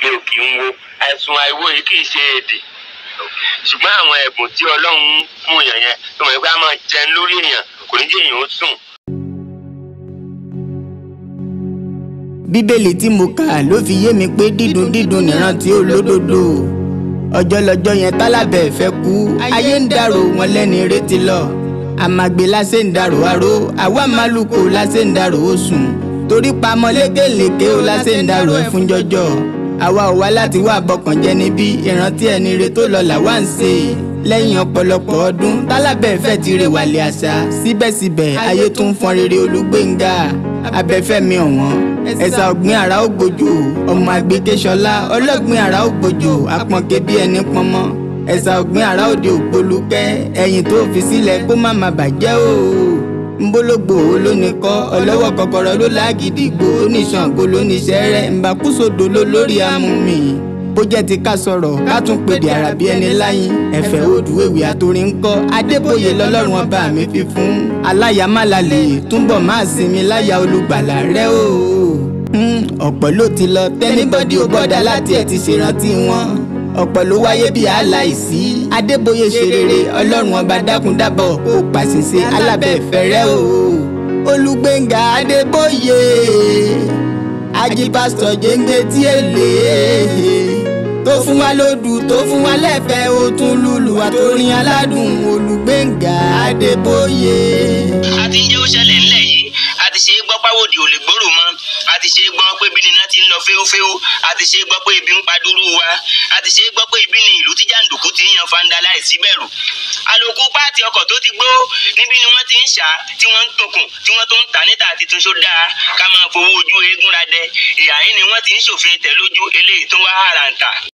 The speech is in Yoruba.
ilé òkè ń wo àìsùn àìwò yìí kì í ṣe èdè ṣùgbọ́n àwọn ẹ̀bùn tí ọlọ́run fún èèyàn yẹn tó mọ̀ pé a máa jẹun lórí èèyàn kò ní jẹ́ èèyàn ó sùn. bíbélì tí mo kà ló fi yé mi pé dídùn dídùn nìrántí olódodo ọjọ́ lọ́jọ́ yẹn tálábẹ̀ fẹ́ kú ayé ń dàrò wọn lẹ́ni retí lọ àmàgbé lásẹ̀ ń dàrò aró àwa màlúkò lásẹ̀ ń dàrò ó sùn torí pamọ́ lékèlékè ó lásẹ̀ ń dàrò ẹ̀ fún jọjọ àwa ò wá láti wá bọkàn jẹ́ níbí ìrántí ẹni re tó lọ làwa ń ṣe lẹ́yìn ọ̀pọ̀lọpọ̀ ọdún tálábẹ̀ fẹ́ ti rè wàlẹ̀ àṣà síbẹ̀síbẹ̀ ayé tún fọn rere olúgbéńgà abẹ́fẹ́mi ọ̀wọ́n ẹ̀sà ọ̀gbìn àrà ó gbòjò ọmọ àgbékéṣọlá ọlọ́gbìn àrà ó gbòjò apọ̀nkẹ́ bí ẹni pọnmọ́ ẹ̀sà ọ̀gbìn àrà òde ògbólúkẹ́ ẹ̀yìn tó fi sílẹ̀ kó má má bàjẹ́ o nbólógbò olóníkọ́ ọlọ́wọ́ kọ́kọ́rọ́ ló lágídígbò oníṣàngó lóníṣẹ́rẹ́ ńbàkúsòdò ló lórí amúmi bó jẹ́ ti ká sọ̀rọ̀ ká tún pèdè àràbí ẹni láyìn ẹ̀fẹ̀ odùwèwì àtòrí ńkọ́ adébóyè lọ́lọ́run ọba mi fi fún aláyàmálàlè túnbọ̀ máa sinmi láyà olùgbàlà rẹ o ọ̀pọ̀ ló ti lọ tẹ́nibọ́dì ò bọ́dà láti ẹ̀ ti ṣèrántí wọn ọ̀pọ̀ ló wáyé bí aláìsí adébóyè ṣe rere ọlọ́run ọba dákun dábọ̀ kó o pàṣẹṣe alábẹ́ẹ̀fẹ́rẹ́ o olùgbẹ̀ngà adébóyè ajipásítọ̀ jẹ́ńgbẹ́ tí èlé tó fún wa lódù tó fún wa lẹ́fẹ̀ẹ́ ó tún lùlù àtòrin aládùn olùgbẹ̀ngà adébóyè. a ti ń jẹ́ ó ṣẹlẹ̀ ńlẹ̀ yìí a ti ṣe é gbọ́ páwòdì ò lè gbòòrò mọ́ a ti ṣe é gbọ́ pé bí nínà ti ń lọ féwúféwú a ti ṣe é gbọ́ pé ibi ń padúrú wa a ti ṣe é gbọ́ pé ibi ni ìlú tí jàǹdùkú ti ń yan fanda láìsí bẹ̀rù àlòkù páàtì ọkọ̀ tó ti gbó níbi ni wọ́n ti ń ṣá tí wọ́n ń tòkùn tí wọ́n tó ń tà níta àti túnṣó dáa ká máa fowó ojú eégún ra dẹ ìyá yín ni wọ́n ti ń ṣòfin tẹ̀ lójú eléyìí tó wá hàràǹtà